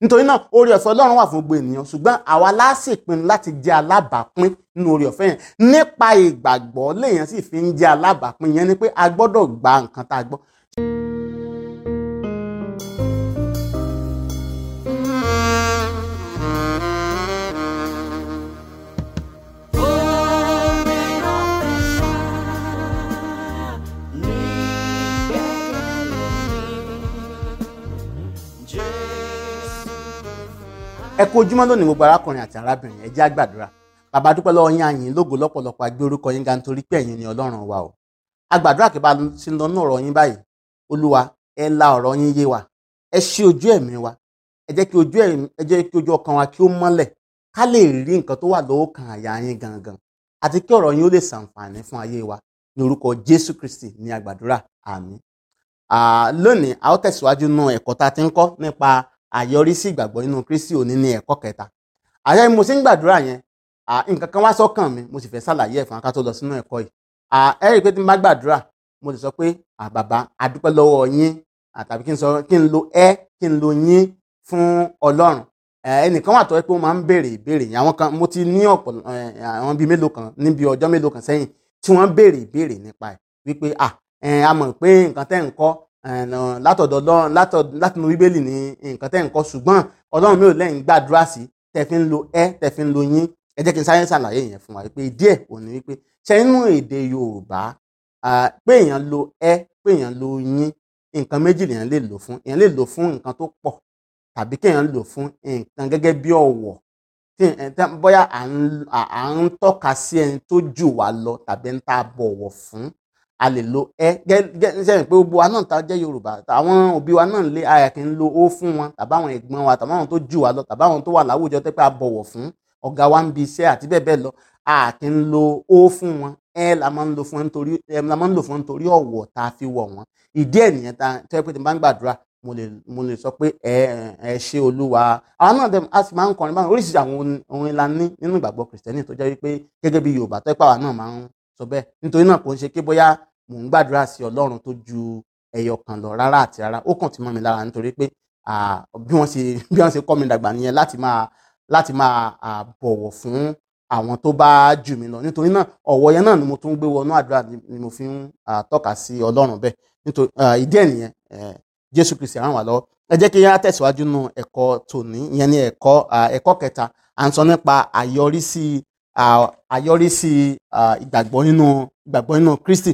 nítorí náà oore ọ̀fẹ́ ọlọ́run wà fún gbogbo ènìyàn ṣùgbọ́n àwa láàsì pinnu láti jẹ́ alábàápín nínú oore ọ̀fẹ́ yẹn nípa ìgbàgbọ́ lèèyàn sì fi ń jẹ́ alábàápín yẹn ni pé a gbọ́dọ̀ gba nǹkan tá a gbọ́ ẹ kú ojúmọ́ lónìí gbogbo arákùnrin àti arábìnrin ẹ jẹ́ á gbàdúrà bàbá dúpẹ́ lọ́wọ́ yín àyìn lógo lọ́pọ̀lọpọ̀ agbé orúkọ yín ga nítorí pé ẹ̀yin ni ọlọ́run wa o a gbàdúrà kí bá a ti lọ ní ọ̀rọ̀ yín báyìí olúwa ẹ la ọ̀rọ̀ yín yé wa ẹ ṣí ojú ẹ̀mí wa ẹ jẹ́ kí ojú ẹ̀mí ẹ jẹ́ kí ojú ọkàn wa kí ó mọ́lẹ̀ ká lè rí nǹkan tó wà lọ́kàn àyà yín gangan àti kí ọ̀rọ̀ yín ó lè ṣàǹfààní fún ayé wa ní orúkọ jésù kristi ní agbàdúrà àmín lónìí a ó tẹ̀síwájú nínú ẹ̀kọ́ tá a ti ń kọ́ nípa àyọrísí ìgbàgbọ́ nínú kristi òní ní ẹ̀kọ́ kẹta àyà mo sì ń gbàdúrà yẹn nǹkan kan wá sọ́kàn mi mo sì fẹ́ ṣàlàyé ẹ̀ fún aká tó lọ sínú ẹ̀kọ́ yìí ẹ rí i pé tí n bá gbàdúrà mo lè sọ pé bàbá a dúpẹ́ lọ́wọ́ yín tàbí kí n sọ kí n lo ẹ kí n lo yín fún ọlọ́run ẹnìkan wà tó yẹ pé ó máa ń béèrè ìbéèrè yẹn àwọn kan mo ti ní ọ̀pọ̀ àwọn bíi mélòó kan níbi ọjọ́ mélòó kan sẹ́yìn tí wọ́n béèrè ìbéèrè nípa ẹ̀ wípé à a mọ̀ pé nǹkan tẹ́ ń kọ́ látọ̀dọ̀ ọlọ́run látinú bíbélì ní nǹkan tẹ́ ń kọ́ ṣùgbọ́n ọlọ́run mi ò lẹ́yìn gbàdúrà sí tẹ́ fi ń lo ẹ tẹ́ fi ń lo yín ẹ jẹ́ kí n sáré ṣàlàyé yẹn fún wa pé díẹ̀ ò ní wípé ṣe nínú èdè yorùbá pé èèyàn lo ẹ pé èèyàn lo yín nǹkan méjì lèèyàn lè lò fún èèyàn lè lò fún nǹkan tó pọ̀ tàbí kéèyàn lò fún nǹkan gẹ́gẹ́ bí ọ̀wọ̀ bóyá à ń tọ́ka sí ẹni tó jù wá lọ tàbí ń ta bọ̀wọ̀ fún a lè lo ẹ gẹ́gẹ́ pé gbogbo wa náà ta jẹ́ yorùbá àwọn òbí wa náà lé ayà kí n lo ó fún wọn tàbí àwọn ẹ̀gbọ́n wa tàbí àwọn tó jù wá lọ tàbí àwọn tó wà láwùjọ tẹ́ pé a bọ̀wọ̀ fún ọ̀gá wa ń bi iṣẹ́ àti bẹ́ẹ̀ bẹ́ẹ̀ lọ a kì ń lo ó fún wọn ẹ la máa ń lo fún nítorí ẹ la máa ń lò fún nítorí ọ̀wọ̀ tá a fi wọ̀ wọ́n ìdí ẹ̀ nìyẹn tá tẹ́ pé tí n bá ń gbàdúrà mo lè mo lè sọ pé ẹ ẹ ṣe olúwa àwọn náà dẹ a sì máa ń kọrin báwọn oríṣiríṣi àwọn orin la ní nínú ìgbàgbọ́ kìrìsìtẹ́nì tó jẹ́ wípé gẹ́gẹ́ bí yorùbá tó pàwọn náà máa ń sọ bẹ́ẹ̀ nítorí náà kò ń ṣe pé bóyá mò ń gbàdúrà sí ọlọ́run tó ju ẹyọ kan lọ rárá àti rárá ó kàn ti mọ́ mi lára nítorí pé bí wọ́n ṣe bí wọ́n ṣe kọ́ mi dàgbà nìyẹn láti máa láti máa bọ̀wọ̀ fún àwọn tó bá jù mí lọ nítorí náà ọ̀wọ̀ yẹn náà ni mo tún gbé wọnú àdúrà ni mo fi ń tọ́ka sí ọlọ́run bẹ́ẹ̀ nítorí ìdí ẹ̀ nìyẹn jésù kristi ràn wá lọ́wọ́ ẹ jẹ́ kí yẹn á tẹ̀síwájú nù ẹ̀kọ́ tòní ìyẹn ní ẹ̀kọ́ ẹ̀kọ́ kẹta à ń sọ nípa àyọrísí àyọrísí ìgbàgbọ́ nínú ìgbàgbọ́ nínú kristi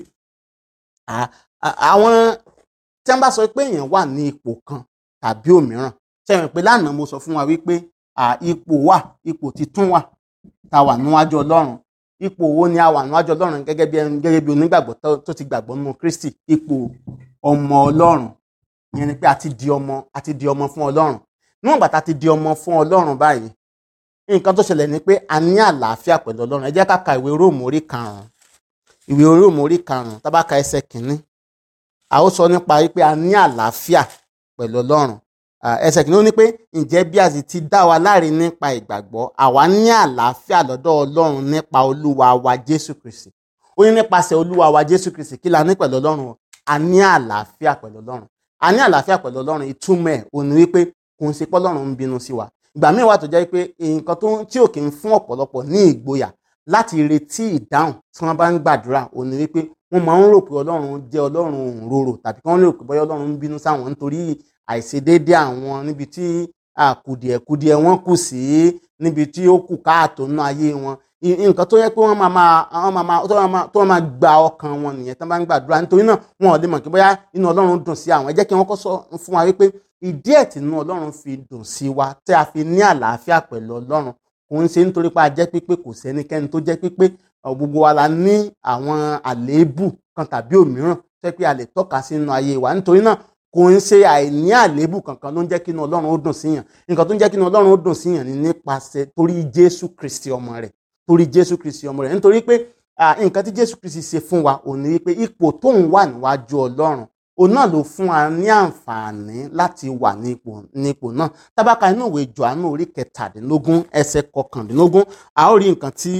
àwọn tí wọ́n bá sọ pé èèyàn wà ní ipò kan tàbí òmíràn sẹ́yìn pé lánàá mo sọ fún wa wípé ipò wà ipò titun wà tá a wà níwájú ọlọ́run ipò wo ni a wà níwájú ọlọ́run gẹ́gẹ́ bí gẹ́gẹ́ bí onígbàgbọ́ tó ti gbàgbọ́ nínú kristi ipò ọmọ ọlọ́run ìyẹn ni pé a ti di ọmọ a ti di ọmọ fún ọlọ́run níwọ̀n gbà tá a ti di ọmọ fún ọlọ́run báyìí nǹkan tó ṣẹlẹ̀ ni pé a ní àlàáfíà pẹ̀lú ọlọ́run ẹ jẹ́ ká ka ìwé róòmù orí karùn-ún ìwé róòmù orí karùn-ún tá bá ka ẹsẹ̀ kìíní a ó sọ nípa wípé a ní àlàáfíà pẹ̀lú ọlọ́run ẹsẹ̀ kìíní ó ní pé ǹjẹ́ bí a sì ti dá wa láre nípa ìgbàgbọ́ àwa ní àlàáfíà lọ́dọ̀ ọlọ́run nípa olúwa wa jésù kristi ó ní nípasẹ̀ olúwa wa jésù kristi kí la ní pẹ̀lú ọlọ́run a ní àlàáfíà pẹ̀lú ọlọ́run a ní àlàáfíà pẹ̀lú ọlọ́run ìtumọ̀ ẹ̀ ò ní wípé kò ń ṣe pé ọlọ́run ń bínú sí wa ìgbà míì wà tó jẹ́ pé nǹkan tó tí ò kì í fún ọ̀pọ̀lọpọ̀ ní ìgboyà láti retí ìdáhùn tí wọ́n bá ń gbàdúrà ò ní wípé wọ́n máa ń rò pé ọlọ́run jẹ́ ọlọ́run òǹrorò tàbí kí wọ́n rò pé bọ́yá ọlọ́run ń bínú sáwọn nítorí àìṣedéédé àwọn níbi tí kùdìẹ̀kùdìẹ̀ wọn kù sí níbi tí ó kù káàtó nínú ayé wọn nǹkan tó yẹ pé wọ́n máa máa wọ́n máa tó máa gba ọkàn wọn nìyẹn tó bá ń gbàdúrà nítorí náà wọn ò lè mọ̀ kí bóyá inú ọlọ́run dùn sí àwọn ẹ jẹ́ kí wọ́n kọ́ sọ fún wa wípé ìdí ẹ̀ tí inú ọlọ́run fi dùn sí wa tí a fi ní àlàáfíà pẹ̀lú ọlọ́run kò ń ṣe nítorí pé a jẹ́ pípé kò sẹ́nikẹ́ni tó jẹ́ pípé gbogbo wa la ní àwọn àléébù kan tàbí òmíràn tó yẹ pé a lè tọ́ka sí inú ayé wa nítorí náà kò ń ṣe àìní àléébù kankan ló ń jẹ́ kí inú ọlọ́run ó dùn síyàn nǹkan tó ń jẹ́ kí inú ọlọ́run ó dùn síyàn ni nípasẹ̀ torí jésù kristi ọmọ rẹ̀ torí jésù kristi ọmọ rẹ̀ nítorí pé nǹkan tí jésù kristi ṣe fún wa ò ní wípé ipò tóun wà níwájú ọlọ́run òun náà ló fún wa ní àǹfààní láti wà ní ipò ní ipò náà tábàkà inú ìwé johannu orí kẹtàdínlógún ẹsẹ̀ kọkàndínlógún a ó rí nǹkan tí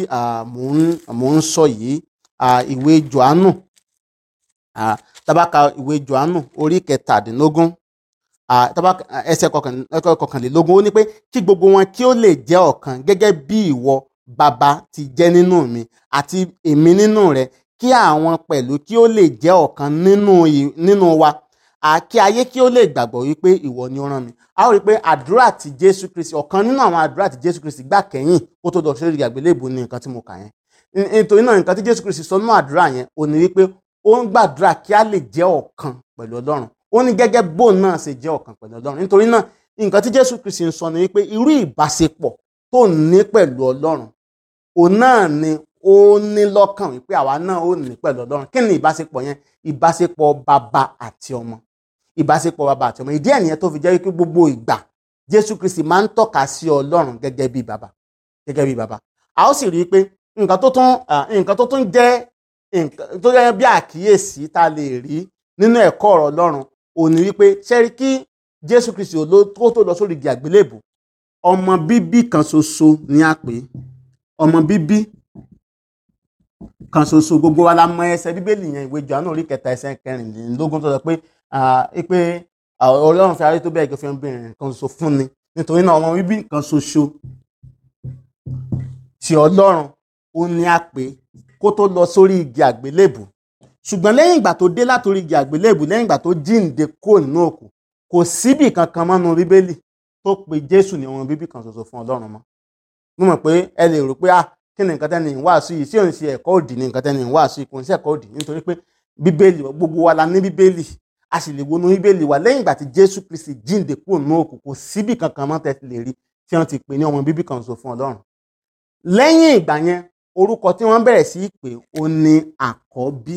mò ń sọ yìí ìwé johannu tábàkà ìwé johannu orí kẹtàdínlógún ẹsẹ̀ kọkànlélógún ó ní pé kí gbogbo wọn kí ó lè jẹ́ ọ̀kan gẹ́gẹ́ bí ìwọ bàbá ti jẹ́ nínú mi àti èmi nínú rẹ kí àwọn pẹ̀lú kí ó lè jẹ́ ọ̀kan nínú wa kí ayé kí ó lè gbàgbọ́ wípé ìwọ ni ó rán mi a ó rí i pé àdúrà tí Jésù Kristi ọ̀kan nínú àwọn àdúrà tí Jésù Kristi gbà kẹ́yìn kó tó lọ sórí àgbélébùú ni nǹkan tí mo kà yẹn nítorí náà nǹkan tí Jésù Kristi sọ nínú àdúrà yẹn ò ní wípé ó ń gbàdúrà kí a lè jẹ́ ọ̀kan pẹ̀lú Ọlọ́run ó ní gẹ́gẹ́ bóun náà ṣe jẹ́ ọ̀kan pẹ̀lú Ọlọ́run nítorí náà nǹkan tí Jésù Kristi ń sọ ni wípé irú ìbáṣepọ̀ tó ní pẹ̀lú Ọlọ́run òun náà ni ó ní lọ́kàn wípé àwa náà ó ní pẹ̀lú Ọlọ́run kí ni ìbáṣepọ̀ yẹn ìbáṣepọ̀ bàbá àti ọmọ ìbáṣepọ̀ bàbá àti ọmọ ìdí ẹ̀ nìyẹn tó fi jẹ́ wípé gbogbo ìgbà Jésù Kristi máa ń tọ́ka sí Ọlọ́run gẹ́gẹ́ bí bàbá gẹ́gẹ́ bí bàbá a ó sì rí i pé nǹkan tó tún nǹkan tó tún jẹ́ nǹkan tó jẹ́ bí àkíyèsí tá a lè rí nínú ẹ̀kọ́ ọ̀rọ̀ Ọlọ́run ò ní wípé ṣẹ́rí kí Jésù Kristi ó tó lọ sórí igi àgbélébù ọmọ bíbí kan ṣoṣo ni a pè ọmọ bíbí kan ṣoṣo gbogbo wa la mọ ẹsẹ̀ bíbélì yẹn ìwé Jòhánù orí kẹta ẹsẹ̀ kẹrìnlélógún tó sọ pé pé Ọlọ́run fi ayé tó bẹ́ẹ̀ kí ó fi ọmọbìnrin kan ṣoṣo fún ni nítorí náà ọmọ bíbí kan ṣoṣo ti Ọlọ́run ó ní a pè kó tó lọ sórí igi àgbélébù ṣùgbọ́n lẹ́yìn ìgbà tó dé látòrí igi àgbélébù lẹ́yìn ìgbà tó jíǹde kó nínú òkú kò síbì kankan mọ́nú bíbélì tó pe Jésù ní ọmọ bíbí kan ṣoṣo fún Ọlọ́run mọ́ mo mọ̀ pé ẹ lè rò pé ah kí ni nǹkan tẹ́ni ń wàásù yìí sí òun ṣe ẹ̀kọ́ òdì ni nǹkan tẹ́ni ń wàásù yìí kò ń ṣe ẹ̀kọ́ òdì nítorí pé bíbélì gbogbo wa la ní bíbélì a sì lè wọnú bíbélì wa lẹ́yìn ìgbà tí Jésù Kristi jíǹde kúrò nínú òkú kò síbì kankan mọ́ tẹ́ lè rí tí wọ́n ti pè ní ọmọ bíbí kan ṣoṣo fún Ọlọ́run lẹ́yìn ìgbà yẹn orúkọ tí wọ́n bẹ̀rẹ̀ sí í pè ó ní àkọ́bí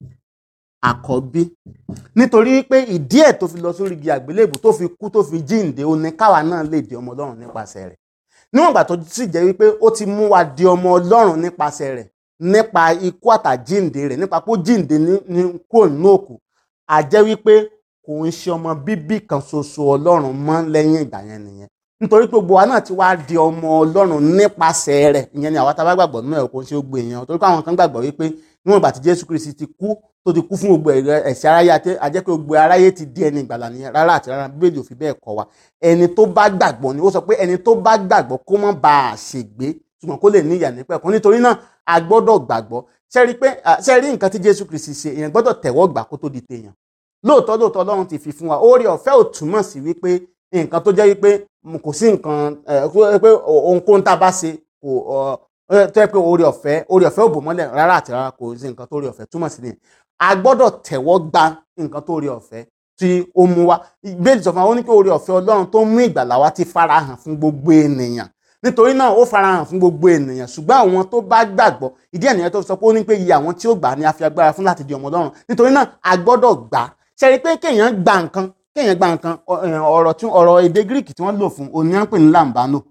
àkọ́bí nítorí pé ìdí ẹ̀ tó fi lọ sórí igi àgbélébù tó fi kú tó fi jíǹde ó ní káwa náà lè di ọmọ Ọlọ́run nípasẹ̀ rẹ̀ níwọ̀n ìgbà tó sì jẹ́ wípé ó ti mú wa di ọmọ Ọlọ́run nípasẹ̀ rẹ̀ nípa ikú àtàjíǹde rẹ̀ nípa pé ó jíǹde ní kúrò nínú òkú a jẹ́ wípé kò ń ṣe ọmọ bíbí kan ṣoṣo Ọlọ́run mọ́ lẹ́yìn ìgbà yẹn nìyẹn nítorí pé gbogbo wa náà ti wá di ọmọ Ọlọ́run nípasẹ̀ rẹ̀ ìyẹn ni àwa tá a bá gbàgbọ́ nínú ẹ̀ kò ń ṣe gbogbo èèyàn torí pé àwọn kan gbàgbọ́ wípé níwọ̀n ìgbà tí Jésù Kristi ti kú tó ti kú fún gbogbo ẹ̀ṣẹ̀ aráyé a jẹ́ pé gbogbo aráyé ti di ẹni ìgbàlà nìyẹn rárá àti rárá Bíbélì ò fi bẹ́ẹ̀ kọ́ wa ẹni tó bá gbàgbọ́ ni ó sọ pé ẹni tó bá gbàgbọ́ kó má ba à ṣègbé ṣùgbọ́n kó lè ní ìyà nípẹ̀kun nítorí náà a gbọ́dọ̀ gbàgbọ́ ṣe rí pé ṣe rí nǹkan tí Jésù Kristi ṣe èèyàn gbọ́dọ̀ tẹ̀wọ́ gbà kó tó di tèèyàn lóòótọ́ lóòótọ́ Ọlọ́run ti fi fún wa oore ọ̀fẹ́ ò túmọ̀ sí wípé nǹkan tó jẹ́ wípé kò sí nǹkan pé ohunkóhun tá a bá ṣe kò tó yẹ pé oore ọ̀fẹ́ oore ọ̀fẹ́ ò bò mọ́lẹ̀ rárá àti rárá kò sí nǹkan tó oore ọ̀fẹ́ túmọ̀ sí nìyẹn a gbọ́dọ̀ tẹ̀wọ́ gba nǹkan tó oore ọ̀fẹ́ tí ó mú wa ìbéèrè sọ fún wa ó ní pé oore ọ̀fẹ́ Ọlọ́run tó mú ìgbàlà wa ti farahàn fún gbogbo ènìyàn nítorí náà ó farahàn fún gbogbo ènìyàn ṣùgbọ́n àwọn tó bá gbàgbọ́ ìdí ènìyàn tó sọ pé ó ní pé iye àwọn tí ó gbà ní a fi agbára fún láti di ọmọ Ọlọ́run nítorí náà a gbọ́dọ̀ gbà ṣe rí pé kéèyàn gba nǹkan kéèyàn gba nǹkan ọ̀rọ̀ tí ọ̀rọ̀ èdè Greek tí wọ́n lò fún òní à ń pè ní lambano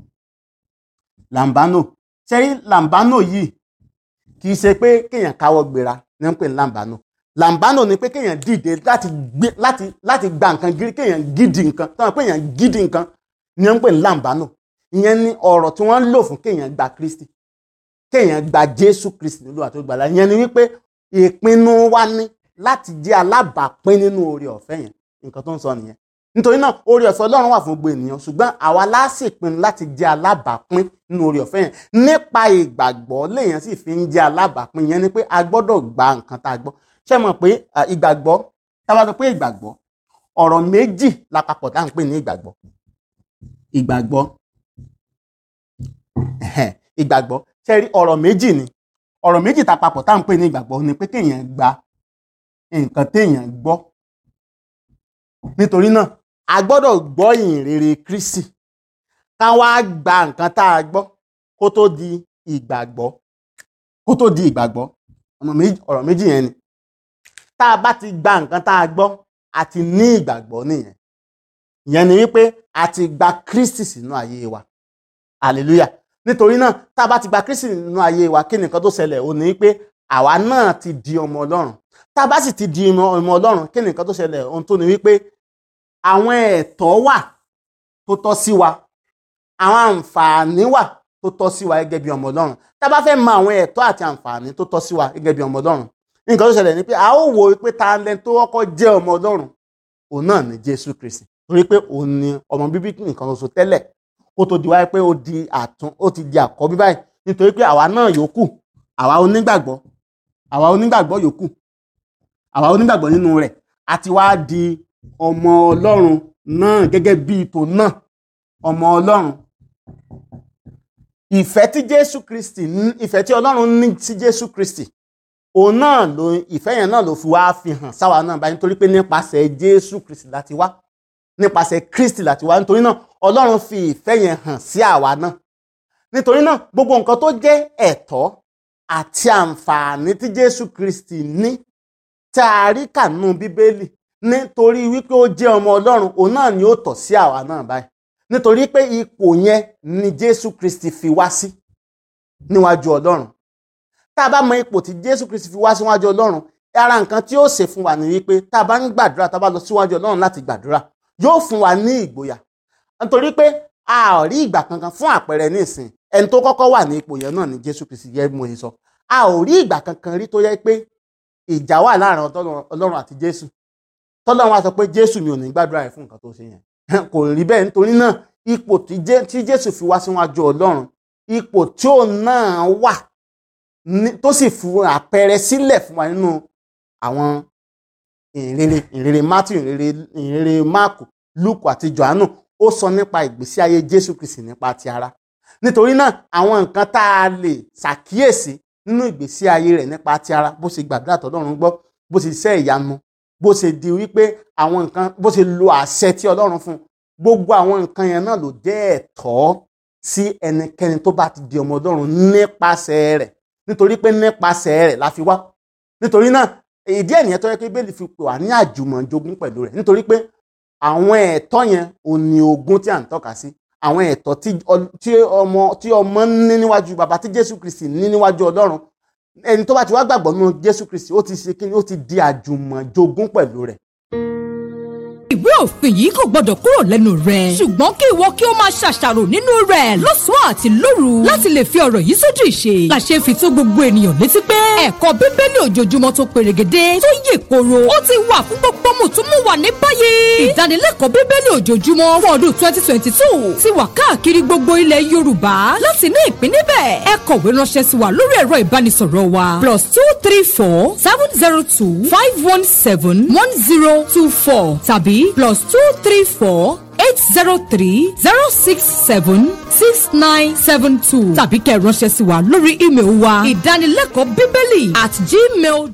lambano ṣe rí lambano yìí kì í ṣe pé kéèyàn káwọ́ gbéra ní à ń pè ní lambano lambano ni pé kéèyàn dìde láti gbé láti láti gba nǹkan gírí kéèyàn gidi nǹkan tí wọ́n pè yàn gidi nǹkan ní à ń pè ní lambano ìyẹn ni ọ̀rọ̀ tí wọ́n lò fún kéèyàn gba Kristi kéèyàn gba Jésù Kristi nílùú àti ìgbàlà ìyẹn ni wípé ìpinnu wa ní láti jẹ́ alábàápín nínú oore ọ̀fẹ́ yẹn nǹkan tó ń sọ nìyẹn nítorí náà oore ọ̀fẹ́ Ọlọ́run wà fún gbogbo ènìyàn ṣùgbọ́n àwa láṣì pinnu láti jẹ́ alábàápín nínú oore ọ̀fẹ́ yẹn nípa ìgbàgbọ́ lèèyàn sì fi ń jẹ́ alábàápín yẹn ni pé a gbọ́dọ̀ gba nǹkan tá a gbọ́ ṣé mọ̀ pé ìgbàgbọ́ tá a bá sọ pé ìgbàgbọ́ ọ̀rọ̀ méjì lápapọ̀ tá à ń pè ní ìgbàgbọ́ ìgbàgbọ́ ìgbàgbọ́ ṣe rí ọ̀rọ̀ méjì ni ọ̀rọ̀ méjì tá a papọ̀ tá à ń pè ní ìgbàgbọ́ ni pé kéèyàn gba nǹkan téèyàn gbọ́ nítorí náà a gbọ́dọ̀ gbọ́ ìyìn rere Kristi ká wá gba nǹkan tá a gbọ́ kó tó di ìgbàgbọ́ kó tó di ìgbàgbọ́ ọ̀rọ̀ méjì yẹn ni tá a bá ti gba nǹkan tá a gbọ́ a ti ní ìgbàgbọ́ nìyẹn ìyẹn ni wípé a ti gba Kristi sínú ayé wa hallelujah nítorí náà tá a bá ti gba Kristi nínú ayé wa kí nìkan tó ṣẹlẹ̀ ò ní pé àwa náà ti di ọmọ Ọlọ́run tá a bá sì ti di ọmọ Ọlọ́run kí nìkan tó ṣẹlẹ̀ ohun tó ní wípé àwọn ẹ̀tọ́ wà tó tọ́ sí wa àwọn àǹfààní wà tó tọ́ sí wa gẹ́gẹ́ bí ọmọ Ọlọ́run tá a bá fẹ́ mọ àwọn ẹ̀tọ́ àti àǹfààní tó tọ́ sí wa gẹ́gẹ́ bí ọmọ Ọlọ́run nǹkan tó ṣẹlẹ̀ ni pé a ó wo pé ta lẹ tó kọ́kọ́ jẹ́ ọmọ Ọlọ́run òun náà ni Jésù Kristi torí pé òun ni ọmọ bíbí nìkan ṣoṣo tẹ́lẹ̀ kó tó di wáyé pé ó di àtún ó ti di àkọ́bí báyìí nítorí pé àwa náà yòókù àwa onígbàgbọ́ àwa onígbàgbọ́ yòókù àwa onígbàgbọ́ nínú rẹ̀ àti wá di ọmọ ọlọ́run náà gẹ́gẹ́ bí ipò náà ọmọ ọlọ́run ìfẹ́ tí jésù kristi ní ìfẹ́ tí ọlọ́run ní sí jésù kristi òun náà ló ìfẹ́ yẹn náà ló fi wá fi hàn sáwa náà báyìí nítorí pé nípasẹ̀ jésù kristi láti wá nípasẹ̀ kristi láti wá nítorí náà ọlọ́run fi ìfẹ́ yẹn hàn sí àwa náà nítorí náà gbogbo nǹkan tó jẹ́ ẹ̀tọ́ àti àǹfààní tí jésù kristi ní tá a rí kànú bíbélì nítorí wípé ó jẹ́ ọmọ ọlọ́run òun náà ni ó tọ́ sí àwa náà báyìí nítorí pé ipò yẹn ni jésù kristi fi wá sí níwájú ọlọ́run tá a bá mọ ipò tí jésù kristi fi wá síwájú ọlọ́run ara nǹkan tí ó ṣe fún wa ni wípé tá a bá ń gbàdúrà tá a bá lọ síwájú ọlọ́run láti gbàdúrà yóò fún wa ní ìgboyà nítorí pé a ò rí ìgbà kankan fún àpẹẹrẹ nísìn ẹni tó kọ́kọ́ wà ní ipò yẹn náà ni jésù kristi yẹ mo ṣe sọ a ò rí ìgbà kankan rí tó yẹ pé ìjà wà láàrin ọlọ́run àti jésù tọ́lọ́run á sọ pé jésù mi ò ní gbàdúrà rẹ̀ fún nǹkan tó ṣe yẹn kò rí bẹ́ẹ̀ nítorí náà ipò tí jésù fi wá síwájú ọlọ́run ipò tí ó náà wà tó sì fún àpẹẹrẹ sílẹ̀ fún wa nínú àwọn ìrere ìrere matthew ìrere ìrere mark luke àti johannu ó sọ nípa ìgbésí ayé jésù kristi nípa ti ara nítorí náà àwọn nǹkan tá a lè ṣàkíyèsí nínú ìgbésí ayé rẹ̀ nípa ti ara bó ṣe gbàdúrà tọ́lọ́run gbọ́ bó ṣe ṣiṣẹ́ ìyanu bó ṣe di wípé àwọn nǹkan bó ṣe lo àṣẹ tí ọlọ́run fún gbogbo àwọn nǹkan yẹn náà ló jẹ́ ẹ̀tọ́ sí ẹnikẹ́ni tó bá ti di ọmọ ọlọ́run nípasẹ̀ rẹ̀ nítorí pé nípasẹ̀ rẹ̀ la fi wá nítorí náà ìdí ẹ̀ nìyẹn tó yẹ kí bẹ́ẹ̀lì fi pè wá ní àjùmọ̀jogún pẹ̀lú rẹ̀ nítorí pé àwọn ẹ̀tọ́ yẹn ò ní ogún tí à ń tọ́ka sí àwọn ẹ̀tọ́ tí ọmọ tí ọmọ ní níwájú bàbá tí jésù kristi ní níwájú ọlọ́run ẹni tó bá ti wá gbàgbọ́ nínú jésù kristi ó ti ṣe kí ni ó ti di àjùmọ̀jogún pẹ̀lú rẹ̀ ìwé òfin yìí kò gbọdọ̀ kúrò lẹ́nu rẹ̀. ṣùgbọ́n kí ìwọ kí o máa ṣàṣàrò nínú rẹ̀ lọ́sàn-án àti lóru láti lè fi ọ̀rọ̀ yìí sójú ìṣe. làṣẹ fi tó gbogbo ènìyàn létí pé ẹ̀kọ́ bíbélì ojoojúmọ́ tó perégedé tó yè koro ó ti wà fún gbogbo mùtúmùwà ní báyìí. ìdánilẹ́kọ̀ọ́ bíbélì ojoojúmọ́ fún ọdún twenty twenty two ti wà káàkiri gbogbo ilẹ̀ yorùbá láti ní ìpín níbẹ̀. ẹ kọ̀wé ránṣẹ́ sí wa lórí ẹ̀rọ ìbánisọ̀rọ̀ wa plus two three four seven zero two five one seven one zero two four tàbí plus two three four eight zero three zero six seven six nine seven two tàbí kẹ́ ẹ ránṣẹ́ sí wa lórí ímeèlì wa ìdánilẹ́kọ̀ọ́ bíbélì at gmail